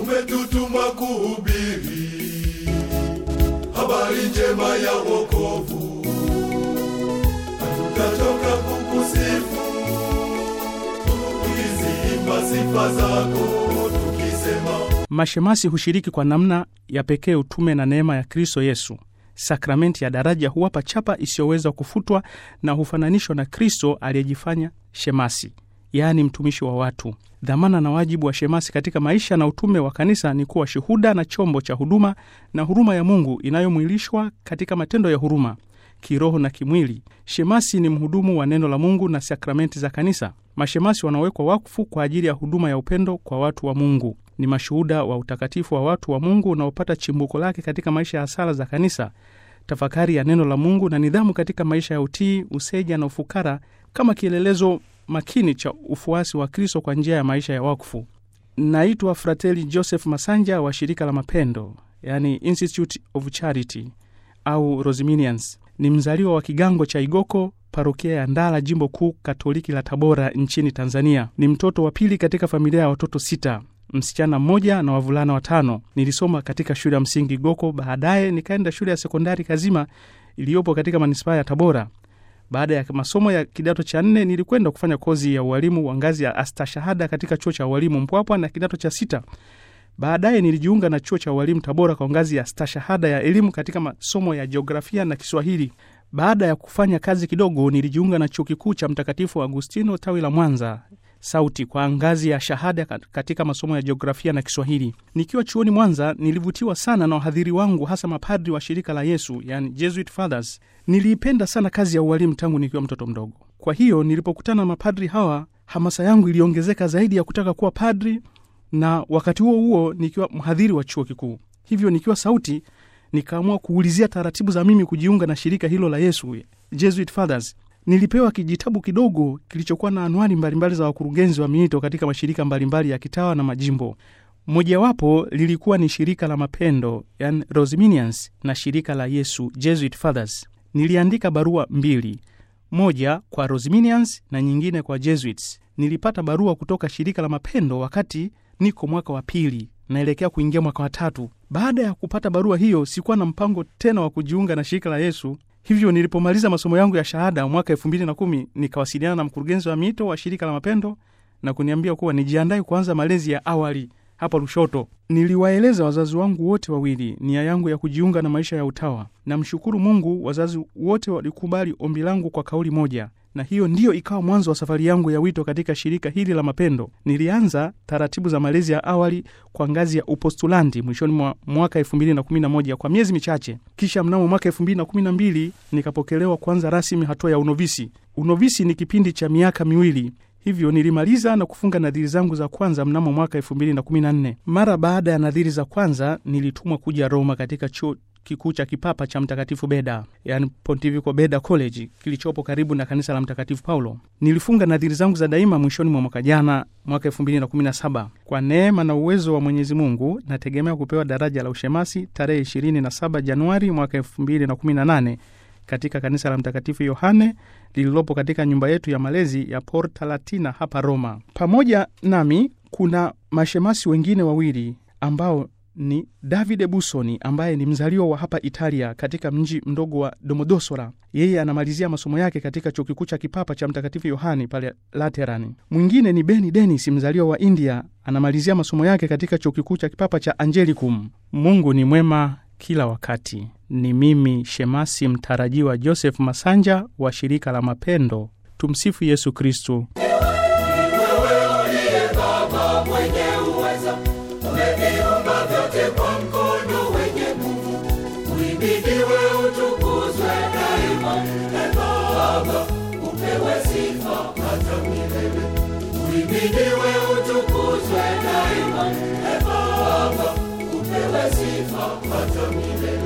umetutuma kuhubiri habari njema ya wokovu. Hatutachoka kukusifu tukiziimba sifa zako tukisema Mashemasi hushiriki kwa namna ya pekee utume na neema ya Kristo Yesu. Sakramenti ya daraja huwapa chapa isiyoweza kufutwa na hufananishwa na Kristo aliyejifanya shemasi, yaani mtumishi wa watu. Dhamana na wajibu wa shemasi katika maisha na utume wa kanisa ni kuwa shuhuda na chombo cha huduma na huruma ya Mungu inayomwilishwa katika matendo ya huruma kiroho na kimwili. Shemasi ni mhudumu wa neno la Mungu na sakramenti za kanisa. Mashemasi wanawekwa wakfu kwa ajili ya huduma ya upendo kwa watu wa Mungu. Ni mashuhuda wa utakatifu wa watu wa Mungu unaopata chimbuko lake katika maisha ya sala za kanisa, tafakari ya neno la Mungu na nidhamu katika maisha ya utii, useja na ufukara kama kielelezo makini cha ufuasi wa Kristo kwa njia ya maisha ya wakfu. Naitwa Frateli Joseph Masanja wa shirika la mapendo, yani Institute of Charity au Rosiminians. Ni mzaliwa wa kigango cha Igoko, parokia ya Ndala, jimbo kuu katoliki la Tabora nchini Tanzania. Ni mtoto wa pili katika familia ya watoto sita, msichana mmoja na wavulana watano. Nilisoma katika shule ya msingi Igoko, baadaye nikaenda shule ya sekondari Kazima iliyopo katika manispaa ya Tabora. Baada ya masomo ya kidato cha nne nilikwenda kufanya kozi ya ualimu wa ngazi ya astashahada katika chuo cha ualimu Mpwapwa na kidato cha sita. Baadaye nilijiunga na chuo cha ualimu Tabora kwa ngazi ya stashahada ya elimu katika masomo ya jiografia na Kiswahili. Baada ya kufanya kazi kidogo, nilijiunga na chuo kikuu cha Mtakatifu Agustino tawi la Mwanza sauti kwa ngazi ya shahada katika masomo ya jiografia na Kiswahili. Nikiwa chuoni Mwanza, nilivutiwa sana na wahadhiri wangu, hasa mapadri wa shirika la Yesu, yani Jesuit Fathers. Niliipenda sana kazi ya ualimu tangu nikiwa mtoto mdogo. Kwa hiyo nilipokutana na mapadri hawa, hamasa yangu iliongezeka zaidi ya kutaka kuwa padri, na wakati huo huo nikiwa mhadhiri wa chuo kikuu. Hivyo nikiwa sauti, nikaamua kuulizia taratibu za mimi kujiunga na shirika hilo la Yesu, Jesuit Fathers. Nilipewa kijitabu kidogo kilichokuwa na anwani mbalimbali za wakurugenzi wa miito katika mashirika mbalimbali ya kitawa na majimbo. Mojawapo lilikuwa ni shirika la mapendo, yani Rosiminians, na shirika la Yesu, Jesuit Fathers. Niliandika barua mbili, moja kwa Rosiminians na nyingine kwa Jesuits. Nilipata barua kutoka shirika la mapendo wakati niko mwaka wa pili naelekea kuingia mwaka wa tatu. Baada ya kupata barua hiyo, sikuwa na mpango tena wa kujiunga na shirika la Yesu. Hivyo nilipomaliza masomo yangu ya shahada mwaka elfu mbili na kumi nikawasiliana na mkurugenzi wa miito wa shirika la mapendo na kuniambia kuwa nijiandae kuanza malezi ya awali hapa Lushoto. Niliwaeleza wazazi wangu wote wawili nia yangu ya kujiunga na maisha ya utawa. Namshukuru Mungu, wazazi wote walikubali ombi langu kwa kauli moja, na hiyo ndiyo ikawa mwanzo wa safari yangu ya wito katika shirika hili la mapendo. Nilianza taratibu za malezi ya awali kwa ngazi ya upostulandi mwishoni mwa mwaka 2011 kwa miezi michache, kisha mnamo mwaka 2012 nikapokelewa kuanza rasmi hatua ya unovisi. Unovisi ni kipindi cha miaka miwili hivyo nilimaliza na kufunga nadhiri zangu za kwanza mnamo mwaka 2014. Mara baada ya nadhiri za kwanza nilitumwa kuja Roma katika chuo kikuu cha kipapa cha Mtakatifu Beda, yani Pontifical Beda College kilichopo karibu na kanisa la Mtakatifu Paulo. Nilifunga nadhiri zangu za daima mwishoni mwa mwaka jana, mwaka 2017. Kwa neema na uwezo wa Mwenyezi Mungu nategemea kupewa daraja la ushemasi tarehe 27 Januari mwaka 2018 katika kanisa la Mtakatifu Yohane lililopo katika nyumba yetu ya malezi ya Porta Latina hapa Roma. Pamoja nami kuna mashemasi wengine wawili ambao ni Davide Busoni ambaye ni mzaliwa wa hapa Italia katika mji mdogo wa Domodossola. Yeye anamalizia masomo yake katika chuo kikuu cha kipapa cha Mtakatifu Yohani pale Laterani. Mwingine ni Beni Denis, mzaliwa wa India, anamalizia masomo yake katika chuo kikuu cha kipapa cha Angelicum. Mungu ni mwema kila wakati. Ni mimi shemasi mtarajiwa Joseph Masanja wa shirika la mapendo. Tumsifu Yesu Kristu. mwenye uweza umeviumba vyote kwa mkono wenye nguvu uibidiwe utukuzwe daima e baba upewe sifa hata milele uibidiwe utukuzwe daima e baba upewe sifa hata milele